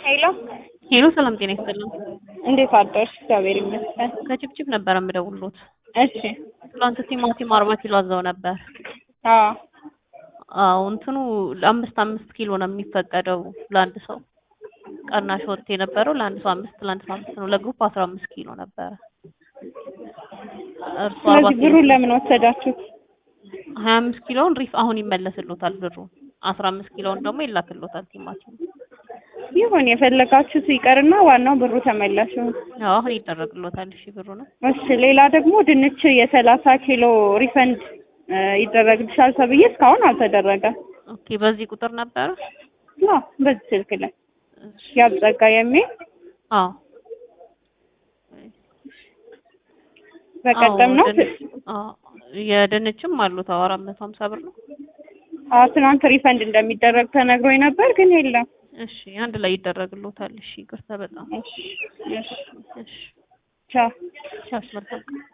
ሄሎ ሄሎ ሰላም ጤና ይስጥልን። እንዴት አደርሽ? እግዚአብሔር ይመስገን። ከጭብጭብ ነበር የምደውልሎት። እሺ ትናንት ቲማቲም አርባ ኪሎ አዘው ነበር። አዎ አዎ እንትኑ ለአምስት አምስት ኪሎ ነው የሚፈቀደው ለአንድ ሰው። ቀናሽ ወጥ የነበረው ለአንድ ሰው አምስት ለአንድ ሰው አምስት ነው። ለግሩፕ አስራ አምስት ኪሎ ነበረ። እርሱ አርባ ስለዚህ ኪሎ ብሩን ለምን ወሰዳችሁት? ሀያ አምስት ኪሎውን ሪፍ አሁን ይመለስሎታል ብሩ። አስራ አምስት ኪሎውን ደግሞ ይላክሎታል ቲማቲም። ይሁን የፈለጋችሁት ይቀርና ዋናው ብሩ ተመላሽ ይሁን። ያው አሁን ይደረግሎታል። እሺ ብሩ ነው። እሺ ሌላ ደግሞ ድንች የሰላሳ ኪሎ ሪፈንድ እ ይደረግልሻል ተብዬ እስካሁን አልተደረገም። ኦኬ በዚህ ቁጥር ነበረ። አዎ በዚህ ስልክ ላይ እሺ ያብጸጋ የሚል አዎ በቀደም ነው አዎ፣ ድንች- አዎ፣ የድንችም አሉት። አዎ አራት መቶ ሀምሳ ብር ነው። አዎ ትናንት ሪፈንድ እንደሚደረግ ተነግሮኝ ነበር ግን የለም። እሺ አንድ ላይ ይደረግሎታል። እሺ ይቅርታ በጣም እሺ እሺ እሺ ቻው ቻው መልካም ቀን።